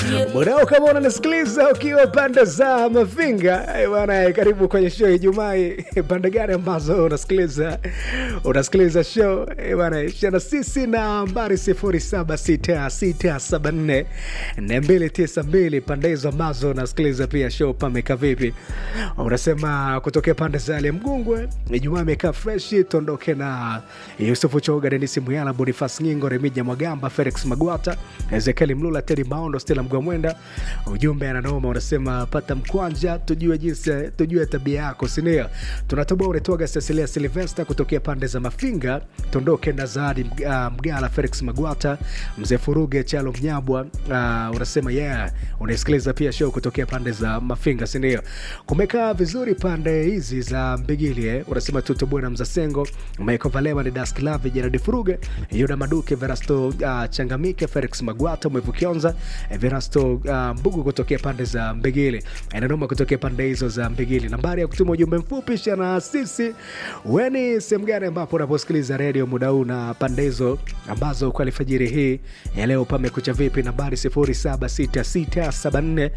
Mwanao kama unanisikiliza ukiwa pande za Mafinga eh, bwana, eh, karibu kwenye show Ijumaa. hii. Pande gani ambazo unasikiliza unasikiliza show eh, bwana, shana sisi na nambari 076674 292 pande hizo ambazo unasikiliza pia show pameka vipi? Unasema kutokea pande za Ale Mgungwe, Ijumaa imekaa freshi, tuondoke na Yusufu Choga, Denisi Muyala, Bonifas Nyingo, Remija Mwagamba, Felix Magwata, Ezekieli Mlula, Tedi Maondo, Stella Mgwamwenda. Ujumbe ananoma unasema pata mkwanja, tujue jinsi, tujue tabia yako, sindio? Tunatoboa unatoga Cecilia Silvesta kutokea pande za Mafinga, tuondoke na Zawadi uh, Mgala, Felix Magwata, Mzee Furuge, Chalo Mnyabwa. Uh, unasema yeah, unaisikiliza pia show kutokea pande za Mafinga, sindio? Kumekaa vizuri pande hizi za Mbigili eh? Unasema tutoboe na Mzasengo, Michael Valema, ni Dask Lave, Jeradi Furuge, Yuda Maduke, Verasto uh, Changamike, Felix Magwata, Mwevu Kionza, eh, Verasto uh, Mbugu kutokea pande za Mbigili, Enanoma kutokea pande hizo za Mbigili. Nambari ya kutuma ujumbe mfupi shana sisi weni sehemu gani ambapo unaposikiliza redio muda huu na pande hizo ambazo kwa alfajiri hii ya leo pamekucha vipi? Nambari 076674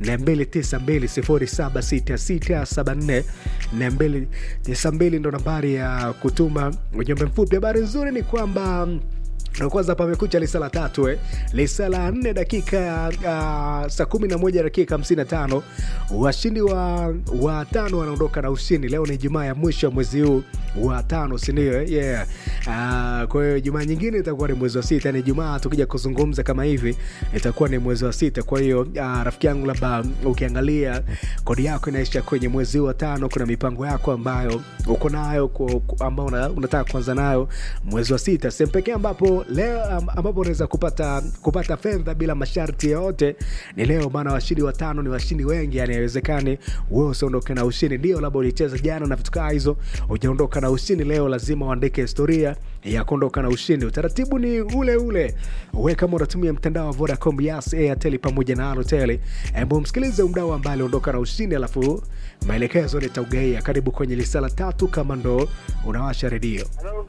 292 076674 ndo nambari ya kutuma ujumbe mfupi. Habari nzuri ni kwamba na kwanza pamekucha lisa la tatu eh. lisa la nne dakika uh, saa kumi na moja dakika hamsini na tano washindi wa, wa tano wanaondoka na ushindi leo ni jumaa ya mwisho wa mwezi huu wa tano sindio eh? yeah. uh, kwa hiyo jumaa nyingine itakuwa ni mwezi wa sita ni jumaa tukija kuzungumza kama hivi itakuwa ni mwezi wa sita kwa hiyo uh, rafiki yangu labda ukiangalia kodi yako inaisha kwenye mwezi huu wa tano kuna mipango yako ambayo uko nayo ku- ku- ambao una, unataka kuanza nayo mwezi wa sita sehemu pekee ambapo leo am- ambapo unaweza kupata kupata fedha bila masharti yoyote ni leo maana washindi watano ni washindi wengi yani haiwezekani wewe usiondoke na ushindi ndio labda ulicheza jana na vitu kaa hizo ujaondoka na ushindi leo lazima uandike historia ya kuondoka na ushindi utaratibu ni ule ule we kama unatumia mtandao wa vodacom yas airtel pamoja na alotel hebu msikilize mdau ambaye aliondoka na ushindi alafu maelekezo nitaugaia karibu kwenye lisala tatu kama ndo unawasha redio Halo,